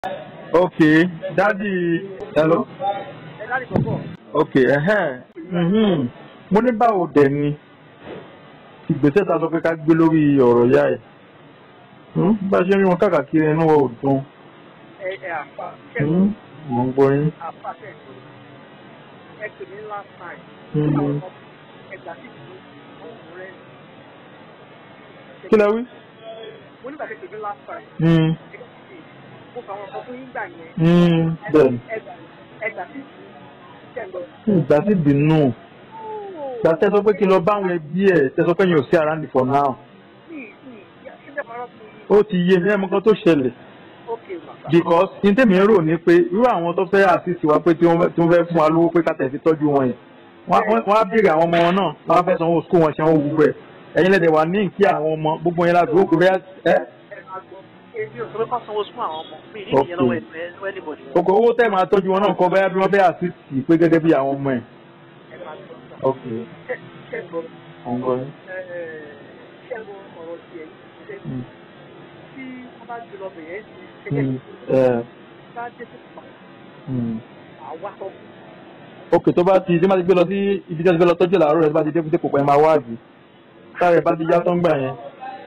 ok dádì hello ẹ láti kọ̀kọ̀. ok ẹhẹ́n mhm. mo ní báwo dẹ̀ ni ìgbésẹ̀ ta sọ pé ká gbé lórí ọ̀rọ̀ ìyá ẹ̀ Hmm? bá a ṣe rí wọn káàkiri inú wa ò dùn ẹ ẹ àfa Hmm? mo ń gbọ́ yín. àfa tẹ̀sí ẹ pè mí last time. Mhm. ẹgbà tí kò ọ̀hún rẹ̀. kí lẹ wí. mo nígbà tí pè mí last time. Hmm. mo fà wọn kọ fún yín gbà yẹn. Hmm. bẹ́ẹ̀ni ẹgbà ẹgbà tí kò tẹ̀ lọ. ìgbà tí bínú ìgbà tẹ́ sọ pé kí n lọ bá àwọn ẹbí ẹ̀ tẹ́ sọ pé yín ò sí around for now ṣíṣe parọ́ fún yín. ó ti yé mi ẹ̀ mọ́ kan tó ṣẹlẹ̀ ok bàbá. because ní tèmi ń rò ní pé irú àwọn tó fẹ́ assist wa pé tí wọ́n tí wọ́n fẹ́ fún wa lówó pé ká tẹ̀sí tọ́jú wọn yẹn wọ́n á- wọ́n á béèrè àwọn ọmọ wọn náà wọ́n á fẹ́ sanwó school wọn ṣe wọ́n wú bẹ́ẹ̀ ẹ̀yin lẹ́dẹ̀ wà ní kí àwọn ọmọ gbogbo yẹn láti òkú bẹ́ẹ̀ ẹ́ ẹ máa gbọ́ èmi ò sọ pé kọ́ sanwó fún àwọn ọmọ mi ní Ok. ìyẹn lọ́wọ́ ẹ̀ anybody. òkò owó tẹ̀ máa tọ́jú wọn náà kọ́ bẹ́ẹ̀ bí wọ́n fẹ́ assist pé gẹ́gẹ́ bí àwọn ọmọ ẹ̀. ẹ máa gbọ́ ok ṣe ṣe gbọ́ ọ̀ngọ́ yín. ṣe gbọ́ ọ̀rọ̀ tiẹ̀ ṣe Mm. tí wọ́n bá gbé lọ bẹ̀yẹ̀ sí Mm. ṣẹ́jẹ́ Eh, bá dé sí pa mm. àwa sọ ok tó bá ti tí wọ́n ti gbé lọ sí ibi tí wọ́n ti gbé lọ tọ́jú làárọ̀ rẹ̀ tó bá ti dé dé kò pẹ́ máa wá àbí sáré bá ti yá tó ń gbà yẹn.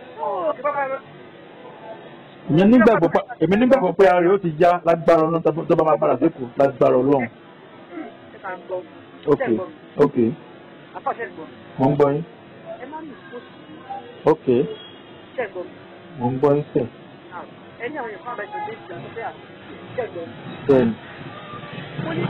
ìyẹn nígbàgbọ́ pa èmi nígbàgbọ́ pé ara rẹ̀ ó ti já lágbára ọlọ́run tó- tó bá máa padà sékòó lágbára ọlọ́run. ẹ máa gbọ́ ok ṣe gbọ́ ok àfàṣẹ gbọ́ mo ń gbọ́ yín ẹ má ní ìfòsì ok ṣe gbọ́ mo ń gbọ́ yín sẹ̀ ẹni àwọn èèyàn máa bẹ tẹ̀lé ìjà tó fẹ́ àti ṣe gbọ́ bẹ́ẹ̀ni ó ní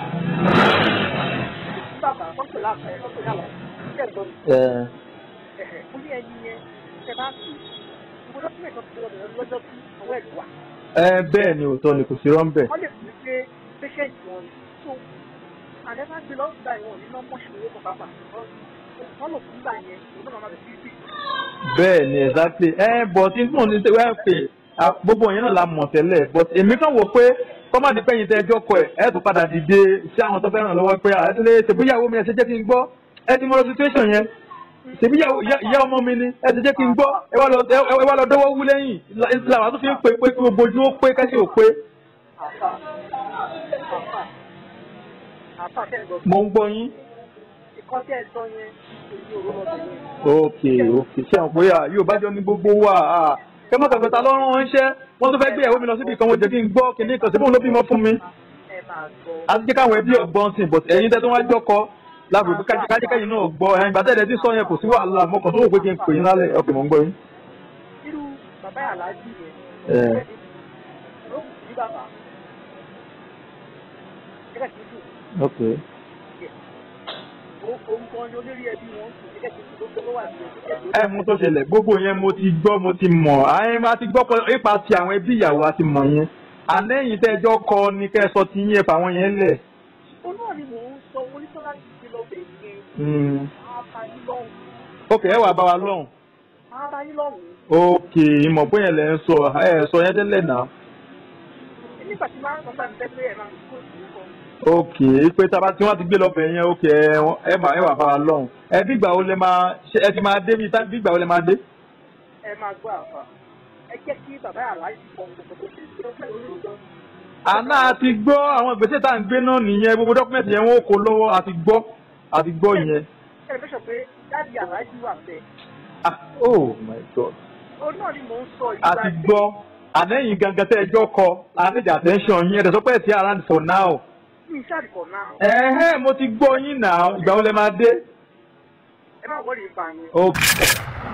bàbá tọ́pẹ̀ láàfẹ́ tọ́pẹ̀ láàfẹ́ ṣe gbọ́ ẹ ẹ̀hẹ̀ ó ní ẹni yẹn ṣe bá sì gbogbo dọ́kúmẹ̀tì tó ti lọ bẹ̀rẹ̀ lọ́jọ́ tí ọwọ́ ẹ̀ wà ẹ bẹ́ẹ̀ ni òótọ́ ni kò sí rọ́ńbẹ̀ wọ́n lè fi pé patient wọn ni so àdẹ́fà gbé lọ́wọ́ gbà ìwọ̀n ní nọ́mbọ̀ ṣòro kọ̀ pápá wọ́n lò fún gbà yẹn òun náà máa bẹ̀ sí sí bẹ́ẹ̀ ni exactly ẹ bọ̀ tí mò ń ní wẹ́ẹ́ pè à, gbogbo yẹn náà la mọ̀ tẹ́lẹ̀ but èmi kàn wò pé kọ́mọ̀dé pẹ́yìn tẹ́ ẹjọ́ kọ ẹ̀ ẹ̀ tún padà dìde sí àwọn tó fẹ́ràn lọ́wọ́ pé àtúndé ṣèbíyàwó mi ẹ̀ ṣe jẹ́ kí n gbọ́ ẹ ti mọ situation yẹn ṣèbíyàwó ìyá ọmọ mi ni ẹ ti jẹ́ kí n gbọ́ ẹ wá lọ ẹ wá lọ dọ́wọ́ wú lẹ́yìn làwọn tó fi ń pè pé kí gbogbo ojú ó pé kẹ́sì ò pé àfà àfà àfà kẹ́gbọ́n mo ń gbọ́ yín. ìkọ́ tẹ́ ẹ sọ yẹn èyí ò rọ́ lọ́dọ̀ yẹn ok ok ṣé àwọn bóyá yóò bá jọ ní gbogbo wa kẹ mọ kàkọta lọ́rùn ránṣẹ́ wọ́n tó fẹ́ gbé ìyàwó mi lọ síbi kan wọ́n jẹ́ kí n gbọ́ kíní kan síbò ló bímọ fún mi ẹ máa gbọ́ àti jẹ́ káwọn ẹbí ọgbọ́n sìn but ẹ̀yin tẹ́ tó wá jọ́kọ lágbègbè kájíkáyìn náà gbọ́ ẹ̀yin gbàtẹ́ ẹ̀dẹ̀ tí sọ yẹn kò sí wàhálà mọ́kàn tó wò pé kí n pè yín lálẹ́ ọkẹ́ mọ̀ ń gbọ́ yín. irú bàbá aláàjì yẹn ẹ ló kù sí bàbá ẹgbẹ́ tí kù ok òun kan ni olórí ẹbí wọn kù ẹgbẹ́ tí kù ló wà ní ẹgbẹ́ ẹ mú tó ṣẹlẹ̀ gbogbo yẹn mo ti gbọ́ mo ti mọ̀ àyìn máa ti gbọ́ pé ipa ti àwọn ẹbí ìyàwó àti mọ̀ yẹn àlẹ́yìn tẹ́ ẹjọ́ kọ ni kẹ́ ẹ sọ ti yín ẹ̀fà àwọn yẹn lẹ̀. òun náà ni mò ń sọ oníṣọ́lá ti ti lọ bẹ̀ yẹn Mm. abayín lọ́hùn ok ẹ wà bá wa lọ́hùn. abayín lọ́hùn ok ìmọ̀ pé yẹn lẹ̀ ń sọ ẹ sọ yẹn tẹ́lẹ̀ náà. nígbà tí máa ń sọ bá mi tẹ́lẹ̀ ẹ̀ máa ń kó ìlú kan ok pé tá a bá tí wọ́n ti gbé lọ bẹ̀ yẹn ok ẹ wọ́n- ẹ mà ẹ wà bá wa lọ́hùn. ẹ bí ìgbà wo lẹ máa ṣe ẹ ti máa dé bí bí ìgbà wo lẹ máa dé. ẹ máa gbọ́ àfà ẹ jẹ́ kí bàbá aláàjì kan gbogbo tó ṣe ṣe ó fẹ́ lórí ìjọ àná àti gbọ́ àwọn ìgbésẹ̀ tá à ń gbé náà nìyẹn gbogbo dọ́kúmẹ̀tì yẹn wọ́n kó lọ́wọ́ àti gbọ́ àti gbọ́ yẹn. ẹ fẹ́ sọ pé dáàdi aláàjì wà bẹ́ẹ̀ ah oh my god. òun náà ni mò ń sọ a ti gbọ́ àlẹ́yìn gangan tẹ́ ẹjọ́ kọ àníjà attention yín ẹ̀dẹ̀ sọ pé ẹ̀ ti around for now. ní ìṣàdìkọ̀ náà ẹ̀hẹ́ mo ti gbọ́ yín náà ìgbà wo lẹ máa dé. ẹ má wọlé ìfà yẹn ok